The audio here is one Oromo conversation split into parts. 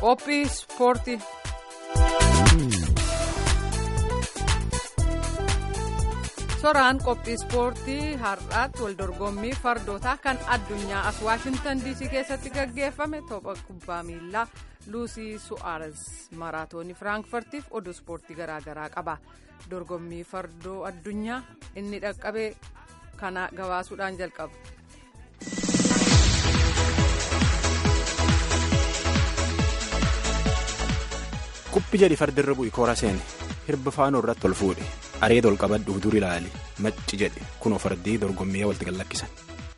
qophii ispoortii. soraan qophii ispoortii har'aatti wal dorgommii fardootaa kan addunyaa as waashintan diisii keessatti gaggeeffame tapha kubbaa miilaa luusii su'aares maraatoonii firaankifartiif oduu ispoortii garaagaraa qaba dorgommii fardoo addunyaa inni dhaqqabee kana gabaasuudhaan jalqaba. Quphi jedhi fardirra bu'i koora seene hirba faanoo irratti ol fuudhe areeda ol qabadhu dur ilaali macci jedhe kunoo fardii dorgommii walitti gallakkisan.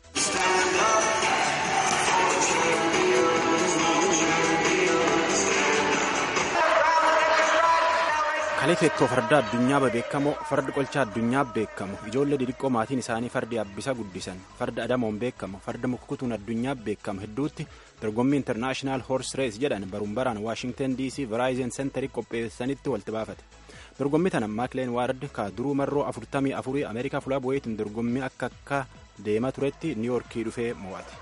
kalee teettoo farda addunyaa beekamoo fardi qolcha addunyaa beekamu ijoollee didiqqoo maatiin isaanii fardi abbisa guddisan farda adamoon beekamu farda mukkutuun addunyaa beekamu hedduutti dorgommii intarnaashinaal hoors rees jedhan baruun baraan waashingtan dc veraayizen seenterii qopheessanitti walitti baafate dorgommii tana maakileen waard ka duruu marroo afurtamii afurii ameerikaa fulaa bu'eetiin dorgommii akka akka deemaa turetti niiyoorkii dhufee mo'ate.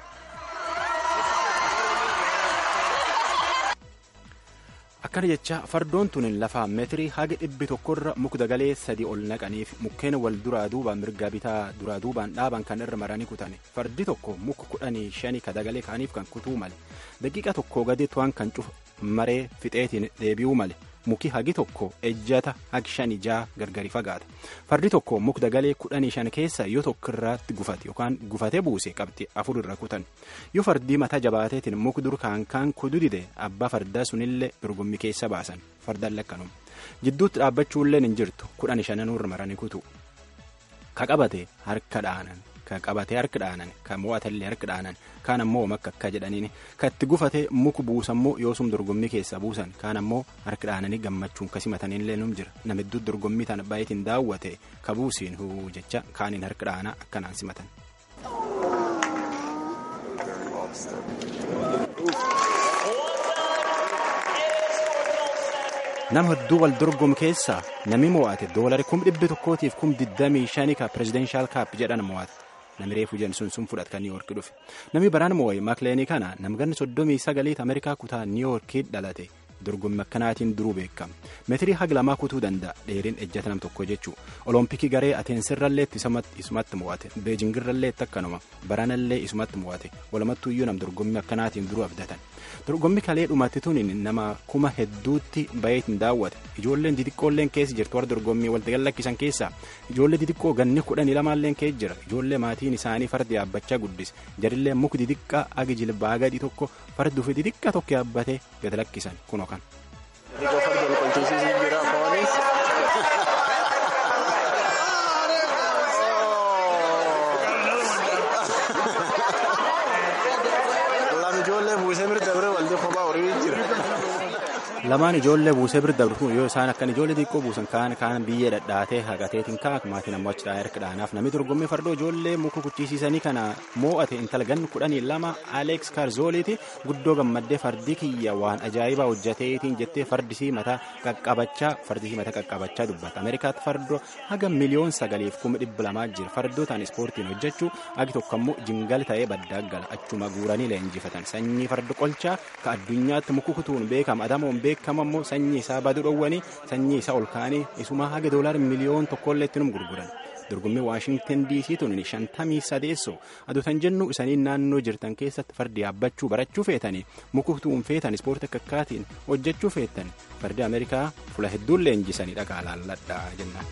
akkana jecha fardoon tun lafaa meetirii haga dhibbi tokkorra mukdagalee sadii ol naqaniif mukkeen wal duraa duubaan mirgaa bitaa duraa duubaan dhaaban kan irra maranii kutane fardi tokko muka kudhanii shanii kadagalee kaaniif kan kutuu male daqiiqa tokko gadi tu'an kan cufa maree fixeetiin deebi'uu male muki hagi tokko ejjata hagi shani jaa gargari fagaata fardi tokko mukdagalee kudhanii shan keessa yoo tokko irratti gufate yookaan gufatee buuse qabxii afur irra kutan yoo fardii mataa jabaateetiin muk dur kaan kaan kudu dide abbaa fardaa sunillee dorgommii keessa baasan fardaan lakkanum jidduutti dhaabbachuullee hin jirtu kudhan shananuu irra maranii kutu ka qabate harka dhaanan ka qabate harka dhaanan ka mo'atallee harka dhaanan kaan ammoo makka akka jedhaniin ka itti gufate muku buusammoo yoosum dorgommii keessa buusan kaan ammoo harka dhaananii gammachuun kasi matanillee num jira namiddu dorgommii tana baay'eetiin daawwate ka buusiin huu jecha kaaniin harka dhaanaa akkanaan simatan. nama hedduu wal dorgomu keessaa namni mo'ate doolari kum dhibbi tokkootiif kum digdamii shanii ka pirezidenshal kaap jedhan mo'ate namni reefu jen sun sun fudhat kan niiwoorkii dhufe namni baraan mo'ee maakileenii kana namganni soddomii sagaliit ameerikaa kutaa niiwoorkii dhalate dorgommii akkanaatiin duruu beekama meetirii haga lamaa kutuu danda'a dheeriin ejjata nam tokko jechuu olompikii garee ateensirrallee isumatti mo'ate beejingirrallee akkanuma baranallee isumatti mo'ate walumattuuyyuu nam dorgommii akkanaatiin duruu abdatan dorgommii kalee dhumatti tun nama kuma hedduutti baay'eetiin daawwate ijoolleen didiqqoolleen keessa jirtu warra dorgommii walitti gallakkisan keessaa ijoollee didiqqoo ganni kudhanii lamaalleen keessa jira ijoollee maatiin isaanii fardi yaabbachaa guddise jarillee muki didiqqaa agi jilbaa gadi tokko farduufi didiqqa tokko yaabbatee gad lakkisan kunoo kan. lamaan ijoollee buusee bira dabru yoo isaan akkan ijoollee xiqqoo buusan kaan kaan biyyee dhadhaatee haqateetiin kaa maatiin ammoo achi harka dhaanaaf namni dorgommii fardoo ijoollee muka kuchisiisanii kana moo'ate intala ganni kudhanii lama aleeks kaarzooliiti guddoo gammaddee fardii kiyya waan ajaa'ibaa hojjateetiin jettee fardisii mataa qaqqabachaa fardisii mataa qaqqabachaa dubbata ameerikaatti fardoo haga miliyoon sagaliif kuma dhibba lamaa jira fardoo ta'an ispoortiin hojjechuu agi tokko ammoo jingal ta'ee baddaa gala achuma guuranii leenjifatan sanyii farda qolchaa ka addunyaatti muka kutuun beekama adamoon beekama. beekama immoo sanyii isaa baduu dhowwanii sanyii isaa ol kaanii isuma haga doolaar miliyoon tokkollee itti num gurguran dorgommii waashingtan diisii tun shantamii sadeessoo aduutan jennu isanii naannoo jirtan keessatti fardi yaabbachuu barachuu feetanii mukutuun feetan ispoortii akka akkaatiin hojjechuu feetan fardi ameerikaa fula hedduun leenjisanii dhagaa laalladhaa jennaan.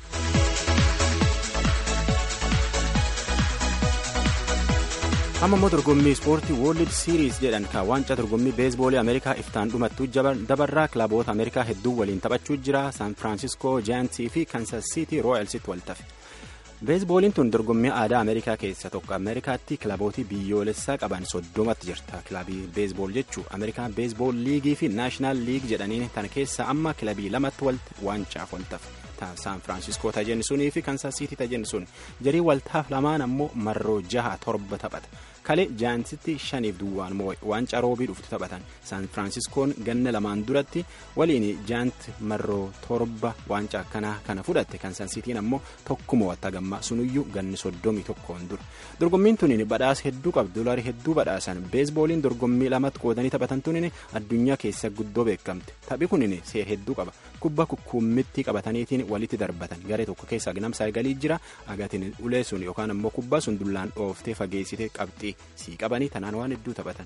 amma immoo dorgommii ispoortii woorld siiriis jedhan kan waancaa dorgommii beesboolii ameerikaa iftaan dhumattuu dabarraa kilaboota ameerikaa hedduu waliin taphachuu jira saan firaansiskoo jaayantii fi kansas siitii rooyalsitti wal tafe beesbooliin tun dorgommii aadaa ameerikaa keessa tokko ameerikaatti kilabootii biyyoolessaa qaban soddomatti jirta kilabii beesbool jechuu ameerikaan beesbool liigii fi naashinaal liig jedhaniin tan keessa amma kilabii lamatti walitti waancaaf wal tafe saan firaansiskoo tajenni sunii fi kansas siitii tajenni sun jarii waltaaf lamaan ammoo marroo jaha torba taphata kalee jaansitti shaniif duwwaan moo'e waancaa roobii dhuftu taphatan saan firaansiskoon ganna lamaan duratti waliin jaant marroo torba waancaa akkanaa kana fudhatte kan sansiitiin ammoo tokkuma watta gammaa sunuyyuu ganni soddomii tokkoon dura dorgommiin tuniin badhaasa hedduu qabdu doolarii hedduu badhaasan beesbooliin dorgommii lamatti qoodanii taphatan tuniin addunyaa keessa guddoo beekamte taphi kunin seer hedduu qaba kubba kukkuummitti qabataniitiin walitti darbatan garee tokko keessa agnam saagalii jira agatiin ulee sun yookaan ammoo kubbaa sun dullaan dhooftee fageessitee qabxii sii qabanii tanaan waan hedduu taphatan.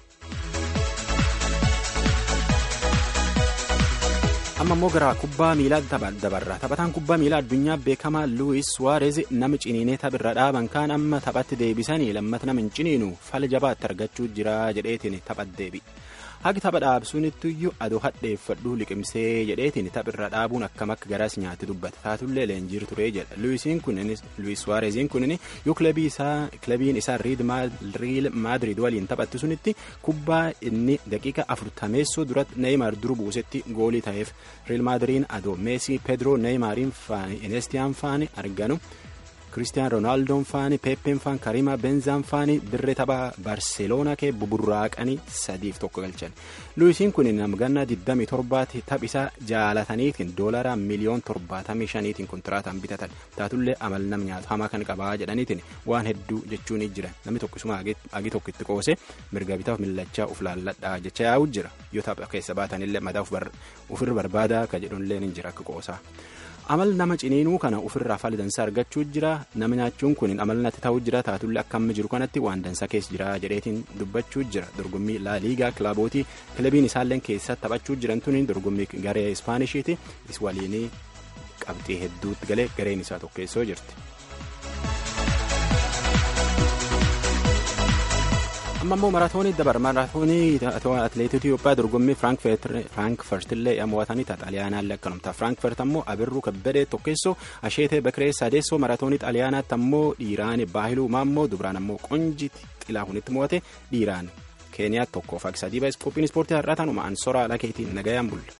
amma immoo gara kubbaa miilaa dabarra taphataan kubbaa miilaa addunyaa beekamaa luwis suwaarez nama ciniinee taphirra dhaaban kaan amma taphatti deebisanii lammata nama hin ciniinu fala jabaatti argachuu jira jedheetiin taphat deebi hagi tapha dhaabsuunittuyyu adoo hadheeffadhuu liqimsee jedheetiin taphirra dhaabuun akkam akka garaas nyaatti dubbata taatullee leenjiir turee jedha luwis suwaareziin kunin yoo kilabiin isaa riil maadrid waliin taphatti sunitti kubbaa inni daqiiqa afurtameessoo duratti neeymaar duru buusetti goolii ta'eef riil maadriin adoo meesii pedroo neeymaariin faani inestiyaan faani arganu. Kiristiyaan Roonaaldoo faani Peeppeen faani Karimaa Benzaan faani dirree taphaa Barseeloonaa kee buburraaqanii sadiif tokko galchan. Luwisiin kun nama ganna 27 taphisaa jaalataniitiin doolaraa miliyoon 75tiin kontiraataan bitatan taatullee amal nam nyaatu hamaa kan qabaa jedhaniitiin waan hedduu jechuun jira namni tokkisuma agi tokko itti qoose mirga bitaaf millachaa uf laalladhaa jecha yaa'u jira yoo tapha keessa baatanillee mataa ofirra barbaadaa ka jedhunillee ni jira akka qoosaa. amal nama ciniinuu kana ofirraa faali dansaa argachuu jira nama nyaachuun kun amal natti ta'uu jira taatullee akka amma jiru kanatti waan dansaa keessa jira jedheetiin dubbachuu jira dorgommii laaliigaa kilaabooti kilabiin isaallee keessatti taphachuu jiran tuni dorgommii garee ispaanishiiti is waliin qabxii hedduutti galee gareen isaa tokkeessoo jirti. amma immoo maraatoonii dabar maraatoonii atileetii Itoophiyaa dorgommii Firaankfurtillee mo'atanii xaaliyaanaallee akkanumta Firaankfurt ammoo abirruu kabbadee tokkeessoo asheetee bakiree sadeessoo maraatoonii xaaliyaanaatti ammoo dhiiraan baahiluu maammoo dubraan ammoo qonjiti xilaahunitti mo'ate dhiiraan keeniyaa tokkoof akka sadii baay'ee qophiin ispoortii har'aa taanuma ansoraa lakeetiin nagayaan bulla.